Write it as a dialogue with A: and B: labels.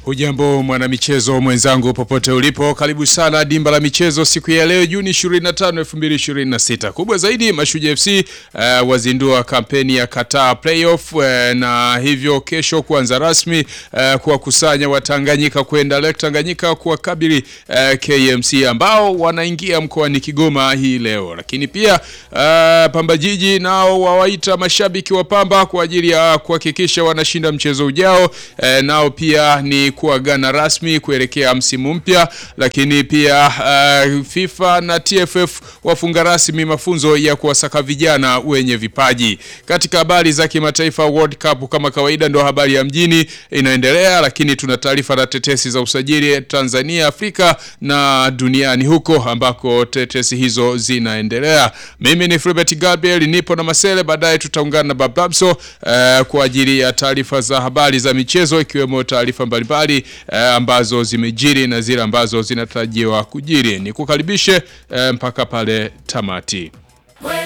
A: Hujambo mwanamichezo mwenzangu popote ulipo, karibu sana dimba la michezo siku ya leo Juni 25, 2026. Kubwa zaidi Mashujaa FC uh, wazindua kampeni ya Qatar Playoff uh, na hivyo kesho kuanza rasmi uh, kuwakusanya Watanganyika kwenda Lake Tanganyika kuwakabili uh, KMC ambao wanaingia mkoani Kigoma hii leo, lakini pia uh, Pamba Jiji nao wawaita mashabiki wa Pamba kwa ajili ya kuhakikisha wanashinda mchezo ujao uh, nao pia ni kuagana rasmi kuelekea msimu mpya, lakini pia uh, FIFA na TFF wafunga rasmi mafunzo ya kuwasaka vijana wenye vipaji. Katika habari za kimataifa, World Cup kama kawaida ndo habari ya mjini inaendelea, lakini tuna taarifa na tetesi za usajili Tanzania, Afrika na duniani huko ambako tetesi hizo zinaendelea. Mimi ni Filbert Gabriel, nipo na Masele, baadaye tutaungana na Bablamso uh, kwa ajili ya taarifa za habari za michezo ikiwemo taarifa mbalimbali eh, ambazo zimejiri na zile ambazo zinatarajiwa kujiri. Ni kukaribishe eh, mpaka pale tamati.